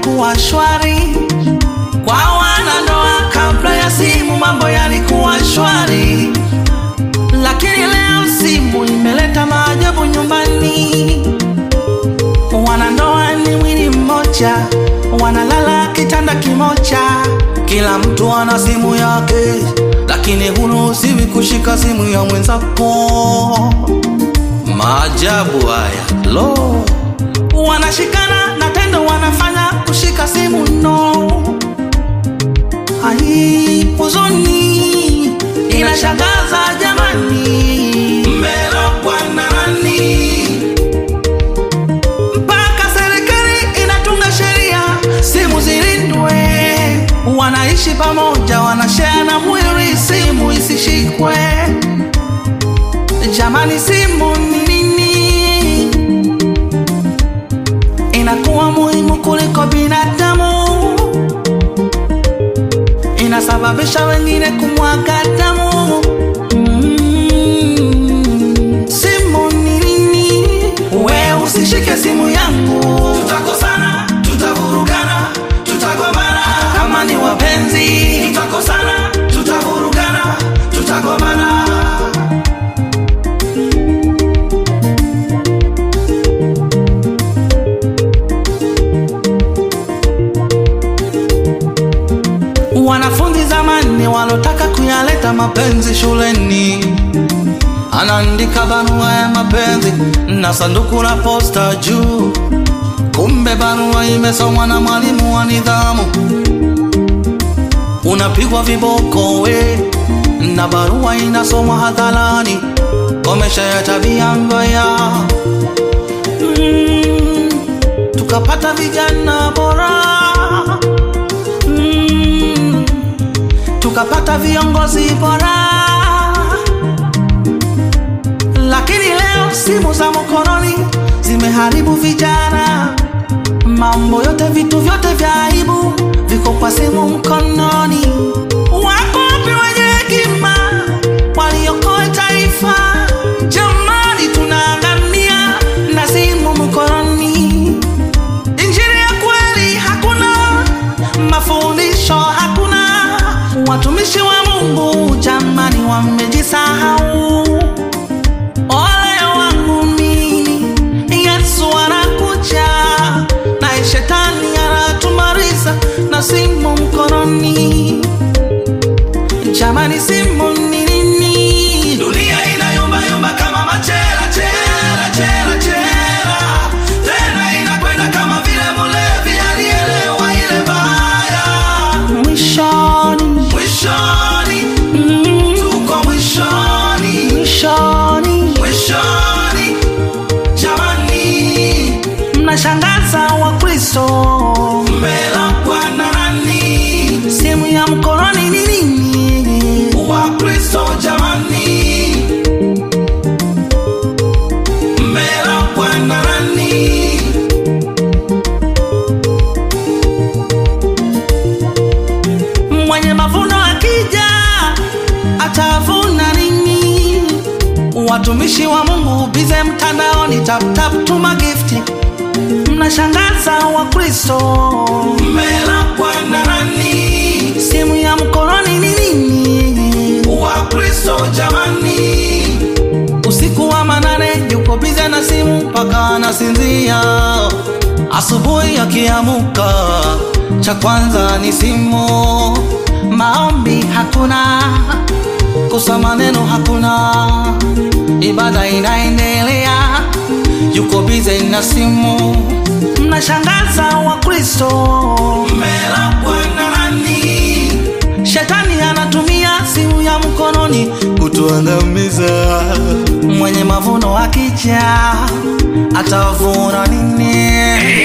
yalikuwa shwari kwa wanandoa. Kabla ya simu mambo yalikuwa shwari, lakini leo simu imeleta maajabu nyumbani. Wanandoa ni mwili mmoja, wanalala kitanda kimoja, kila mtu ana simu yake, lakini huruhusiwi kushika simu ya mwenzako. Maajabu haya lo, wanashikana na tendo wanafanya kushika simu no. Ai, huzuni inashangaza jamani, mmelogwa na nani? mpaka serikali inatunga sheria simu zilindwe. Wanaishi pamoja, wanashare na mwili, simu isishikwe. Jamani, simu ni nini? Inakuwa muhimu kuliko binadamu, inasababisha wengine kumwaga damu. Mm. Simu ni nini? We usishike simu yangu, tutakosana, tutavurugana, tutagombana. Kama ni wapenzi, tutakosana, tutavurugana, tutagombana. Wanafunzi zamani walotaka kuyaleta mapenzi shuleni, anaandika barua ya mapenzi na sanduku la posta juu, kumbe barua imesomwa na mwalimu wa nidhamu. Unapigwa viboko we, na barua inasomwa hadharani. Komesha ya tabia mbaya. Mm, tukapata vijana bora mm, tukapata viongozi bora, lakini leo simu za mkononi zimeharibu vijana. Mambo yote, vitu vyote vya aibu viko kwa simu mkononi. Wapo wapi wenye hekima waliokoa taifa? Jamani, tunaangamia na simu mkononi. Injili ya kweli hakuna, mafundisho hakuna. Watumishi wa Mungu jamani, wamejisahau. Ole wangu mimi, Yesu anakuja na shetani anatumaliza na simu mkononi. Jamani, simu ni nini? Dunia inayumbayumba kama machela chela chela chela, tena inakwenda kama vile mlevi alielewa ile baya. Mwishoni, mwishoni, mm, tuko mwishoni, mwishoni, mwishoni. Jamani, mnashangaza Wakristo, mmelakwa na nani? Simu ya mkononi ni nini? Wakristo jamani, mmelakwa na nani? Mwenye mavuno akija atavuna nini? Watumishi wa Mungu bize mtandaoni, tap tap tuma gifti. Mnashangaza Wakristo, mmelakwa na nani? Simu ya mkononi ni nini? Wakristo jamani, usiku wa manane yuko bize na simu mpaka anasinzia. Asubuhi akiamuka, cha kwanza ni simu. Maombi hakuna, kusoma neno hakuna, ibada inaendelea, yuko bize na simu. Mnashangaza Wakristo, mmelakwa na nani? Shetani anatumia simu ya mkononi kutuangamiza. Mwenye mavuno akija atavuna nini?